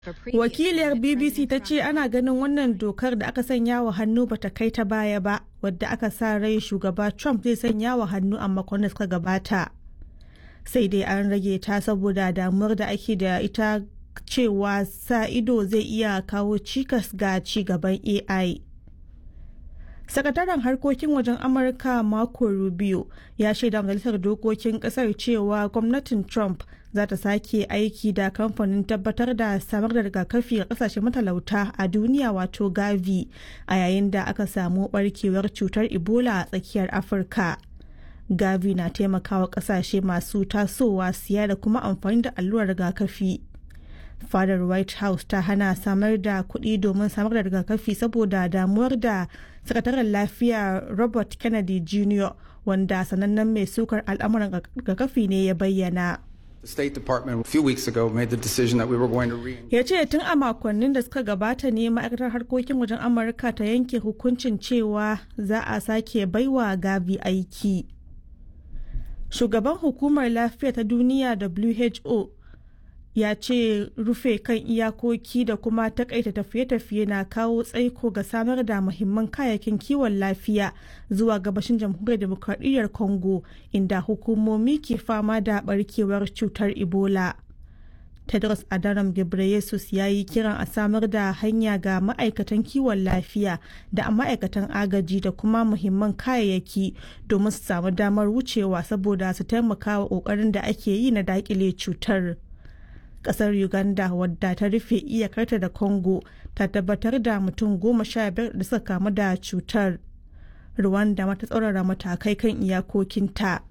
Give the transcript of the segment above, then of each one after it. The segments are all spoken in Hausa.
Wakiliyar BBC ta ce ana ganin wannan dokar da aka sanya wa hannu bata kai ta baya ba, wadda aka sa rai shugaba Trump zai sanya wa hannu a makon da suka gabata. Sai dai an rage ta saboda damuwar da ake da ita cewa sa ido zai iya kawo cikas ga ci gaban AI. sakataren harkokin wajen amurka marco rubio ya shaida majalisar dokokin kasar cewa gwamnatin trump za ta sake aiki da kamfanin tabbatar da samar da rigakafi ga kasashe matalauta a duniya wato gavi a yayin da aka samu barkewar cutar ebola a tsakiyar afirka gavi na taimakawa kasashe masu tasowa siya da kuma amfani da allurar rigakafi fadar white house ta hana samar da kuɗi domin samar da rigakafi saboda damuwar da sakataren lafiya robert kennedy jr wanda sanannen mai sukar al'amuran rigakafi ne ya bayyana The State Department a few weeks ago made the decision that we were going to re ya ce tun a makonnin da suka gabata ne ma'aikatar harkokin wajen amurka ta yanke hukuncin cewa za a sake baiwa gavi aiki shugaban hukumar lafiya ta duniya who ya ce rufe kan iyakoki da kuma takaita tafiye-tafiye na kawo tsaiko ga samar da muhimman kayayyakin kiwon lafiya zuwa gabashin jamhuriyar demokradiyyar congo inda hukumomi ke fama da barkewar cutar ebola tedros adhanom ghebreyesus ya yi kiran a samar da hanya ga ma'aikatan kiwon lafiya da ma'aikatan agaji da kuma muhimman kayayyaki domin su samu damar wucewa saboda su taimaka wa ƙoƙarin da ake yi na daƙile cutar. kasar uganda wadda ta rufe iyakarta da congo ta tabbatar da mutum goma sha biyar da suka kamu da cutar rwanda mata tsaurara matakai kan iyakokinta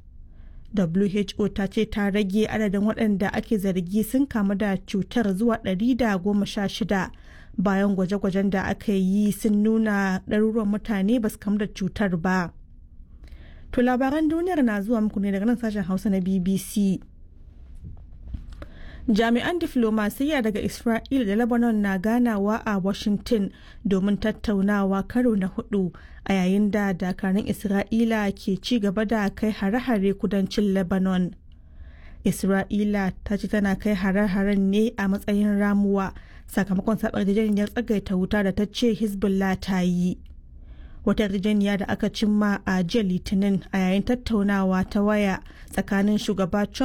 who ta ce ta rage adadin waɗanda ake zargi sun kamu da cutar zuwa ɗari da goma sha shida bayan gwaje-gwajen da aka yi sun nuna ɗaruruwan mutane ba su kamu da cutar ba to labaran duniyar na zuwa muku ne daga nan sashen hausa na bbc jami'an diflomasiyya daga isra'ila da lebanon na ganawa a washington domin tattaunawa karo na hudu a yayin da dakarun isra'ila ke ci gaba da kai hare-hare kudancin lebanon isra'ila ta ce tana kai hare-haren ne a matsayin ramuwa sakamakon sabar yarjejeniyar tsagaita wuta da ta ce hezbollah ta yi wata yarjejeniya da aka cimma a jiya litinin a yayin tattaunawa ta waya tsakanin shugaba